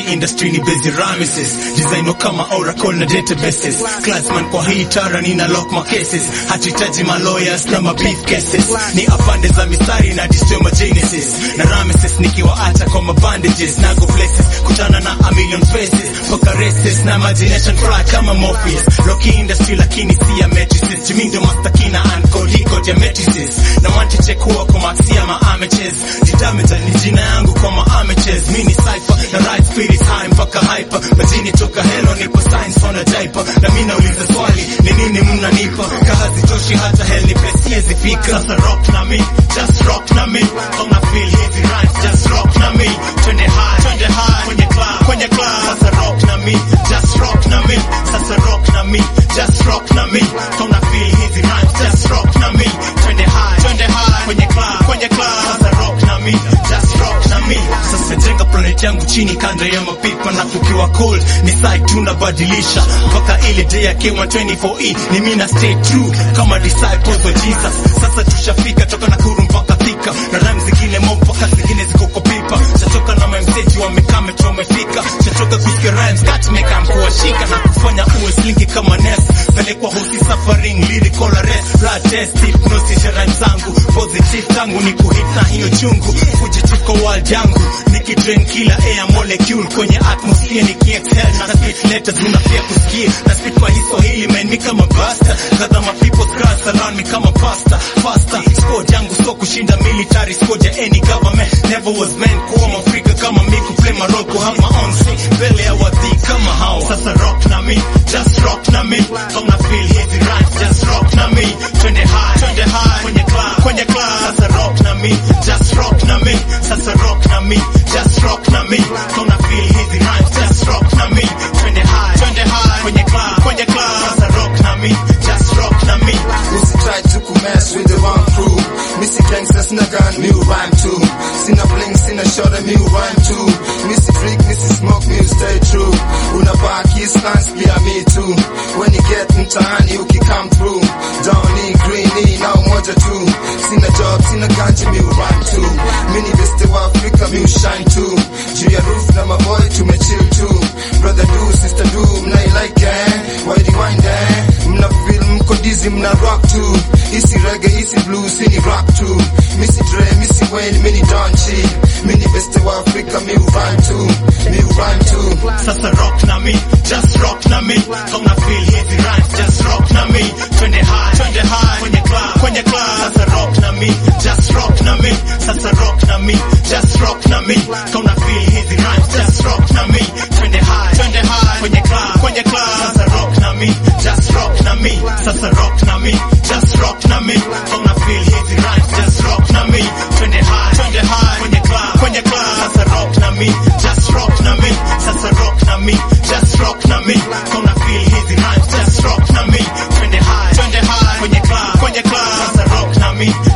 industry ni busy ramises designo kama oracle na databases classman kwa hii tara nina lock my cases hatuhitaji ma lawyers na ma beef cases ni afande za mistari na destroy my genesis na ramises nikiwaacha kwa mabandages na go places kutana na a million faces poka races na imagination fry kama Morpheus Rocky industry lakini si ya matrices Jimindo mastakina and kodiko ya matrices na wanti chekua kwa maxia ma amateurs Jidamita ni jina yangu kwa ma amateurs Mini cypher na right spirit high mpaka hyper Majini toka hello nipo science on a diaper Na mi nauliza swali ni nini mnanipa Kahazi toshi hata hell ni pesi zifika Sasa rock na mi, just rock na mi Kama feel hizi rhymes, just rock na mi Twende high, twende high Kwenye club, kwenye club Sasa rock na mi, just rock na mi Sasa rock na mi, just rock na mi Kama feel hizi rhymes, just rock na mi Twende high, twende high Kwenye club, kwenye club Sasa rock na mi, just rock na mi Sasa jenga planet yangu chini kando ya mapipa na kukiwa cold ni side tunabadilisha mpaka ile day ya K1 24E ni mimi na stay true kama disciples of Jesus. Sasa tushafika toka Nakuru mpaka Thika na rhymes zingine mo mpaka zingine ziko kwa pipa. Chatoka na mamseji wamekaa metro wamefika. Chatoka kusikia rhymes got me kam kuwashika na kufanya uwe slinky kama Ness. Pelekwa hosi suffering lyrical arrest blood test hypnosis ya rhymes zangu positive tangu ni kuhit na hiyo chungu fujitive kwa world yangu nikidrain kila air molecule kwenye atmosphere nikiexhale na spit letters unafia kusikia na spit kwa Kiswahili man mi kama basta kadha ma people scars around me kama pasta pasta squad yangu so kushinda military squad ya any government never was meant kuwa Mwafrika kama mi kuplay my role kuhama on scene mbele ya wadhi kama hao sasa rock na mi just rock na mi kama feel hizi rhymes just rock na mi twende high twende high kwenye club kwenye club sasa rock na mi just rock na mi sasa rock na mi just rock na mi kama feel hizi rhymes just rock na mi twende high twende high kwenye club kwenye club sasa rock na mi just rock na mi Usi try to kumess with the wrong crew Missy gangsters na gun, me will rhyme too Sina bling, sina shot, me will rhyme too Missy freak, Missy smoke, me will stay true Unabaki stance, pia me too When you get mtaani, uki come through Downy, greeny, na umoja tu Sina job, sina ganji, me will rhyme too Mini beste wa Afrika, me will shine too Juu ya roof na maboy, tumechill too Brother do, sister do, mnailike eh Why rewind eh Mna feel mko dizzy, mna rock too Isi reggae, isi blues, ini rock too Missy Dre, Missy Wayne, mini Don Chi Mini beste wa Afrika, me will rhyme too Me will rhyme too sasa rock na mi just rock na mi kama feel hizi rhymes just rock na mi twende high twende high kwenye club kwenye club sasa rock na mi just rock na mi sasa rock na mi just rock na mi kama feel hizi rhymes just rock na mi twende high twende high kwenye club kwenye club sasa rock na mi just rock na mi sasa rock na mi just rock na mi kama feel hizi rhymes just rock na mi twende high twende high kwenye club kwenye club sasa rock na mi just rock na mi sasa rock na mi just rock na mi kama feel hizi rhymes just rock na mi twende high twende high kwenye club kwenye club sasa rock na mi